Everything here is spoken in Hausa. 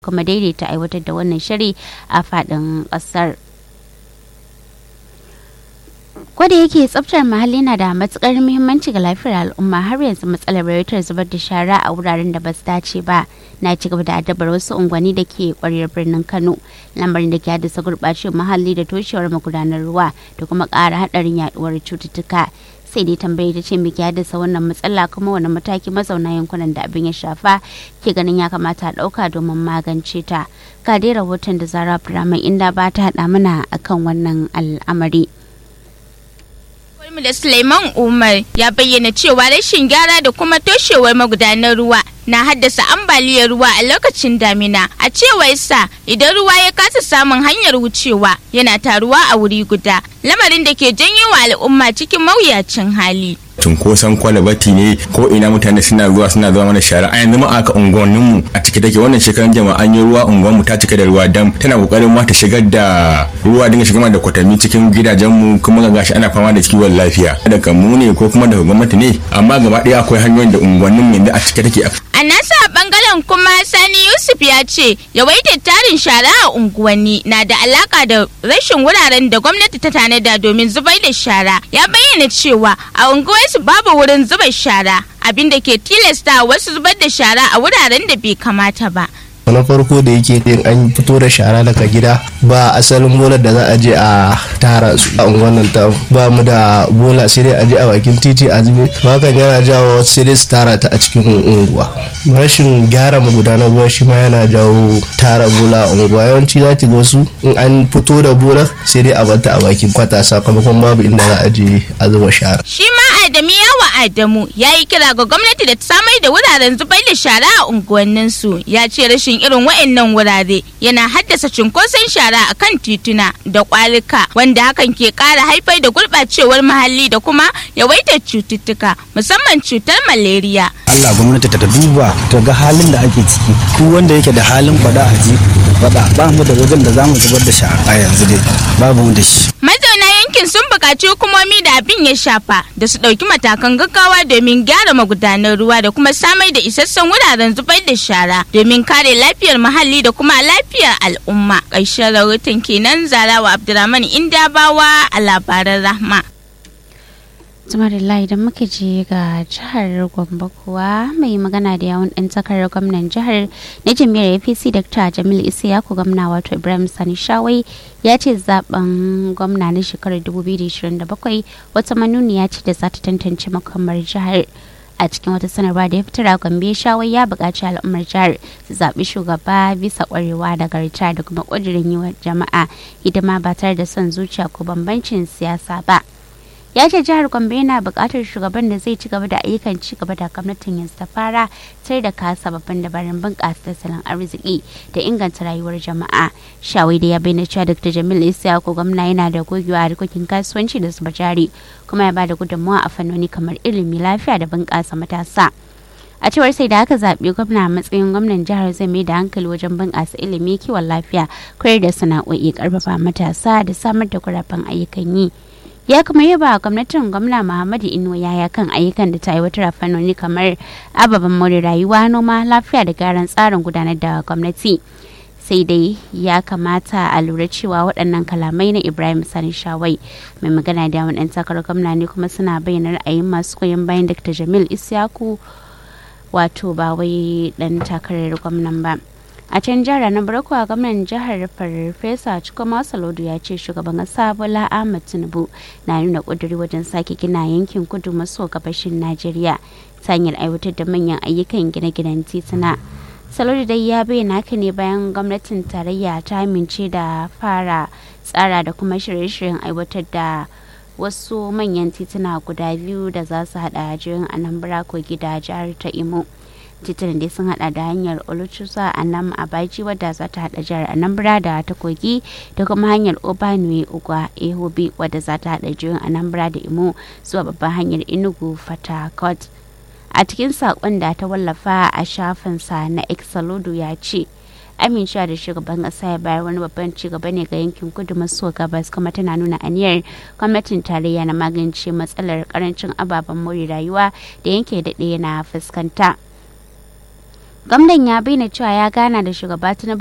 kuma daidaita aiwatar da wannan shiri a faɗin ƙasar. Kwada yake tsaftar muhalli na da matukar muhimmanci ga lafiyar al'umma har yanzu matsalar yawaitar zubar da shara a wuraren da ba su dace ba na ci gaba da addabar wasu unguwanni da ke kwaryar birnin Kano lamarin da ke haddasa gurɓacewar muhalli da toshewar magudanar ruwa da kuma ƙara haɗarin yaduwar cututtuka sai dai tambayi ta ce me ke haddasa wannan matsala kuma wani mataki mazauna yankunan da abin ya shafa ke ganin ya kamata a ɗauka domin magance ta ga dai rahoton da zara Abdulrahman inda ba ta haɗa mana akan wannan al'amari. da Suleiman Umar ya bayyana cewa rashin gyara da kuma toshewar magudanar ruwa na haddasa ambaliyar ruwa a lokacin damina a cewar sa idan ruwa ya kasa samun hanyar wucewa yana taruwa a wuri guda lamarin da ke janyo wa al'umma cikin mawuyacin hali cunkoson kwalabati ne ko ina mutane suna zuwa suna zuwa mana shara a yanzu ma aka unguwannin mu a cike take wannan shekaran jama'a an yi ruwa unguwan mu ta cika da ruwa dam tana kokarin ma ta shigar da ruwa dinga shigar da kwatami cikin gidajen mu kuma ga gashi ana fama da kiwon lafiya daga mu ne ko kuma daga gwamnati ne amma gaba ɗaya akwai hanyoyin da unguwannin mu yanzu a cike take a nasa bangaren kuma sani yusuf ya ce yawaitar tarin shara a unguwanni na da alaka da rashin wuraren da gwamnati ta tanada domin zubar da shara ya bayyana cewa a unguwarsu babu wurin zuba shara abinda ke tilasta wasu zubar da shara a wuraren da bai kamata ba na farko da yake yin an fito da shara daga gida ba asalin bolar da za a je a tara su a unguwannin ta ba mu da bola sai dai a je a bakin titi a zube hakan yana jawo sai dai su tara ta a cikin unguwa rashin gyara magudanar ruwa shi ma yana jawo tara bola a unguwa yawanci za ki ga wasu in an fito da bolar sai dai a bata a bakin kwata sakamakon babu inda za a je a zuba shara shi ma adamu yawa adamu ya yi kira ga gwamnati da ta samar da wuraren zubar da shara a unguwanninsu ya ce rashin irin wa'annan wurare yana haddasa cunkoson shara a kan tituna da kwalika wanda hakan ke kara haifar da gurɓacewar muhalli da kuma yawaitar cututtuka musamman cutar malaria. Allah gwamnati ta duba ta ga halin da ake ciki duk wanda yake da halin faɗa a ji faɗa ba mu da wajen da zamu zubar da shara a yanzu dai babu mu da shi. Mazauna yankin sun buƙaci hukumomi da abin ya shafa da su ɗauki matakan gaggawa domin gyara magudanar ruwa da kuma samar da isassun wuraren zubar da shara domin kare lafiyar muhalli da kuma lafiyar al'umma. Ƙarshen rahoton kenan Zarawa Abdulrahman Indabawa a labaran Rahma. Tumarilla idan muka je ga jihar Gombe kuwa mai magana da yawun ɗan takarar gwamnan jihar na jami'ar APC Dr. Jamil Isiyaku gwamna wato Ibrahim Sani Shawai ya ce zaben gwamna na shekarar 2027 wata manuniya ce da za ta tantance makamar jihar. a cikin wata sanarwa da ya fitar a gombe shawai ya buƙaci al'ummar jihar su zaɓi shugaba bisa ƙwarewa da garta da kuma ƙudurin yi wa jama'a hidima ba tare da son zuciya ko bambancin siyasa ba ya ce jihar gombe yana buƙatar shugaban da zai ci gaba da ayyukan ci gaba da gwamnatin yanzu ta fara sai da kasa babban dabarun bunƙasa tattalin arziki da inganta rayuwar jama'a shawai da ya bayyana cewa dr jamil isyaku gwamna yana da gogewa a harkokin kasuwanci da zuba jari kuma ya bada gudunmawa a fannoni kamar ilimi lafiya da bunƙasa matasa a cewar sai da aka zaɓi gwamna a matsayin gwamnan jihar zai mai da hankali wajen bunƙasa ilimi kiwon lafiya koyar da sana'o'i ƙarfafa matasa da samar da guraben ayyukan yi ya kuma yaba gwamnatin gwamna muhammadu inuwa yaya kan ayyukan da ta aiwatar a fannoni kamar ababen more rayuwa noma lafiya da gyaran tsarin gudanar da gwamnati sai dai ya kamata a lura cewa waɗannan kalamai na ibrahim sani shawai mai magana da yawan ɗan takarar gwamna ne kuma suna bayyana ra'ayin masu koyon bayan dr jamil isyaku wato ba wai ɗan takarar gwamnan ba a can jihar na barko a gwamnan jihar farfesa cikoma salodu ya ce shugaban kasa bola ahmad tinubu na nuna kuduri wajen sake gina yankin kudu maso gabashin najeriya ta hanyar aiwatar da manyan ayyukan gine-ginen tituna salodu dai ya bayyana haka ne bayan gwamnatin tarayya ta amince da fara tsara da kuma shirye-shiryen aiwatar da wasu manyan tituna guda biyu da za su hada jirin anambra kogi da jihar ta imo titunan dai sun hada da hanyar oluchusa a nan abaji wadda za ta hada jihar anambra da ta kogi da kuma hanyar obanue ugwa ehobi wadda za ta hada jihohin anambra da imo zuwa babban hanyar inugu fatakot a cikin sakon da ta wallafa a shafinsa na exalodo ya ce amincewa da shugaban kasa ya bayar wani babban cigaba ne ga yankin kudu maso gabas kuma tana nuna aniyar gwamnatin tarayya na magance matsalar karancin ababen more rayuwa da yanke daɗe na fuskanta gwamnan ya bayyana cewa ya gana da shugaba tinubu